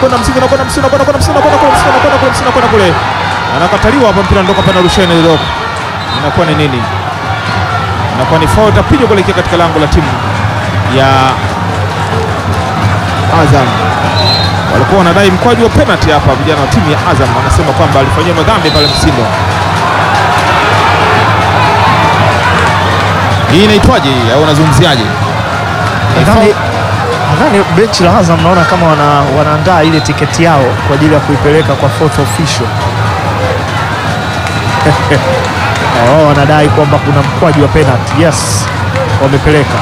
anakwenda Msindo, anakwenda Msindo, anakwenda Msindo, anakwenda kule Msindo, anakwenda kule Msindo, anakwenda kule, anakataliwa hapa, mpira ndoka pana Rushine Rock. Inakuwa ni nini? Inakuwa ni foul itapigwa kuelekea katika lango la timu ya Azam. Walikuwa wanadai mkwaju wa penalty hapa, vijana wa timu ya Azam wanasema kwamba alifanyiwa madhambi pale Msindo. Hii inaitwaje hii au unazungumziaje? Ni Nadhani foul- nadhani benchi la Azam naona kama wana, wanaandaa ile tiketi yao kwa ajili ya kuipeleka kwa fourth official. Na wao wanadai kwamba kuna mkwaju wa penalty. Yes, wamepeleka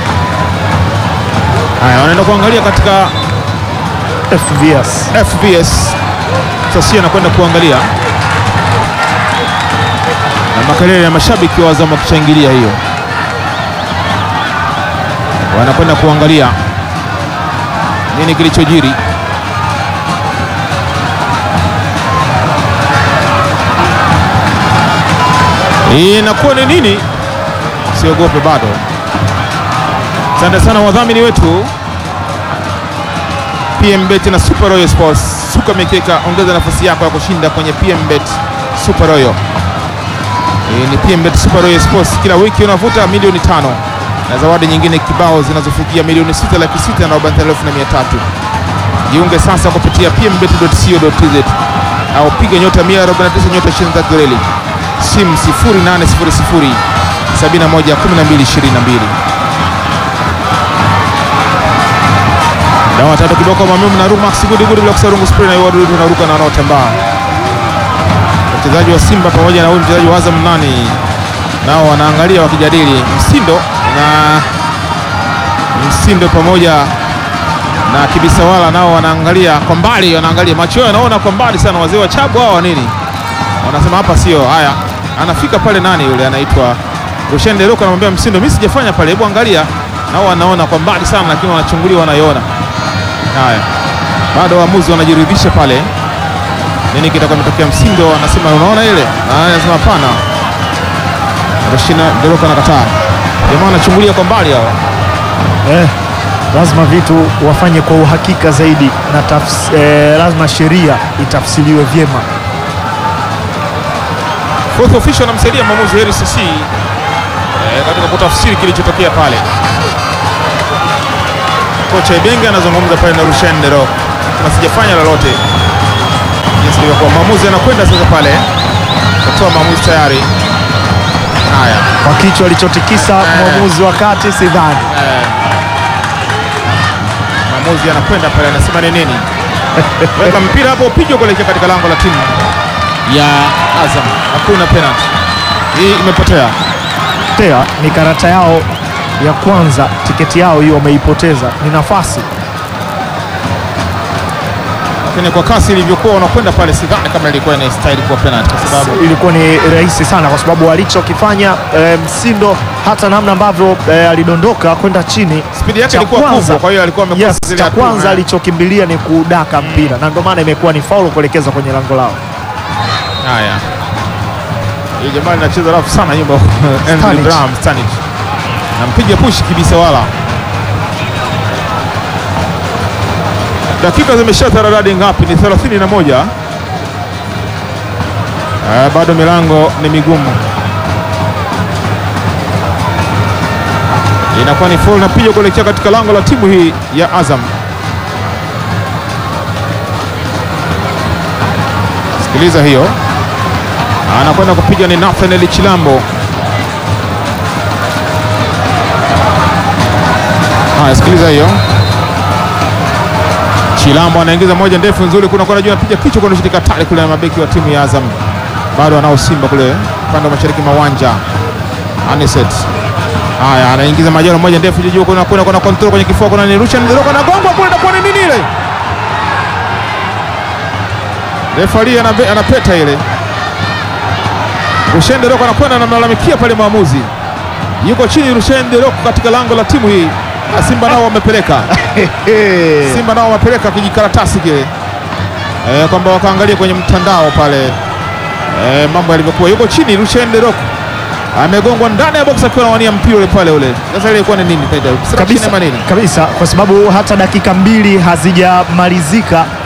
Haya, wanaenda kuangalia katika FVS. FVS. Sasa anakwenda kuangalia na makelele ya mashabiki wa Azam wakishangilia hiyo, wanakwenda kuangalia nini kilichojiri. Hii inakuwa ni nini? Siogope bado. Asante sana wadhamini wetu PMBet na Super Royal Sports. Suka mikeka, ongeza nafasi yako ya kushinda kwenye PMBet Super Royal. Hii ni PMBet Super Royal Sports, kila wiki unavuta milioni tano na zawadi nyingine kibao zinazofikia milioni sita laki sita na arobaini elfu na mia tatu. Jiunge sasa kupitia pmbet.co.tz au piga nyota 149 nyota 23 reli simu 0800 71 12 22. Dawa tatu kiboko mamimu na Rumax gudi gudi bila kusarungu spray na wadudu wanaruka na wanaotambaa. Wachezaji wa Simba pamoja na huyu mchezaji wa Azam nani nao wanaangalia wakijadili Msindo na Msindo pamoja na Kibisawala nao wanaangalia kwa mbali, wanaangalia macho yao yanaona kwa mbali sana. Wazee wa Chabu hao wa nini wanasema hapa sio haya. Anafika pale nani yule anaitwa Rushen Deroko, anamwambia Msindo, mimi sijafanya pale, hebu angalia. Nao wanaona kwa mbali sana, lakini wanachungulia, wanaiona Haya, bado waamuzi wanajiridhisha pale, nini kitakuwa kimetokea. Msindo anasema unaona ile, na anasema hapana. Rashina Deroko anakataa, jamaa wanachungulia kwa mbali hao. Eh, lazima vitu wafanye kwa uhakika zaidi na tafs, eh, lazima sheria itafsiriwe vyema. Fourth official anamsaidia mwamuzi Heri Sisi eh, katika kutafsiri kilichotokea pale. Kocha Ibenge anazungumza pale na Rushen Deroko, na sijafanya lolote jinsi ilivyokuwa. Mwamuzi anakwenda sasa pale kutoa maamuzi tayari. Haya, Kwa kichwa alichotikisa mwamuzi wa kati, sidhani mwamuzi anakwenda pale, anasema ni nini? Weka mpira hapo, upigwe kuelekea katika lango la timu ya Azam. Hakuna penalty, hii imepotea. tea ni karata yao ya kwanza, tiketi yao hiyo wameipoteza, ni nafasi lakini kwa kasi ilivyokuwa unakwenda pale, sidhani kama ilikuwa inastahili kuwa penalty, kwa sababu ilikuwa ni rahisi sana, kwa sababu alichokifanya eh, Msindo hata namna ambavyo eh, alidondoka kwenda chini spidi yake cha ilikuwa kwanza- kubwa, kwa hiyo alikuwa amekosa Yes, zile cha hatua. kwanza Eh. alichokimbilia ni kudaka mpira na ndio maana imekuwa ni faulu kuelekeza kwenye lango lao. Haya, hii jamaa inacheza rafu sana nyuma Andrew Stanic. Bram Stanic nampiga push kibisa, wala dakika zimesha taradadi ngapi? Ni 31. Eh, bado milango ni migumu, inakuwa ni foul napiga kuelekea katika lango la timu hii ya Azam. Sikiliza hiyo, anakwenda kupiga ni Nathaniel Chilambo. Haya, sikiliza hiyo. Chilambo anaingiza moja ndefu nzuri, kuna kwa juu anapiga kichwa kwa shirika tale kule na mabeki wa timu ya Azam. Bado anao Simba kule upande wa mashariki mwa uwanja. Aniset. Haya, anaingiza majano moja ndefu juu juu, kuna kuna kuna control kwenye kifua, kuna ni Rushan Nderoka na gongo kule, na kwa nini ile? Refari anabe- anapeta ile. Rushen Nderoka anakwenda anamlalamikia pale mwamuzi. Yuko chini Rushen Nderoka katika lango la timu hii. Na Simba nao wamepeleka. Simba nao wamepeleka kijikaratasi kile e, kwamba wakaangalia kwenye mtandao pale e, mambo yalivyokuwa. Yuko chini Rushen Derok amegongwa ndani ya box akiwa anawania mpira ule pale ule. Sasa ile ilikuwa ni nini? Obstruction kabisa, ama nini? kabisa kwa sababu hata dakika mbili hazijamalizika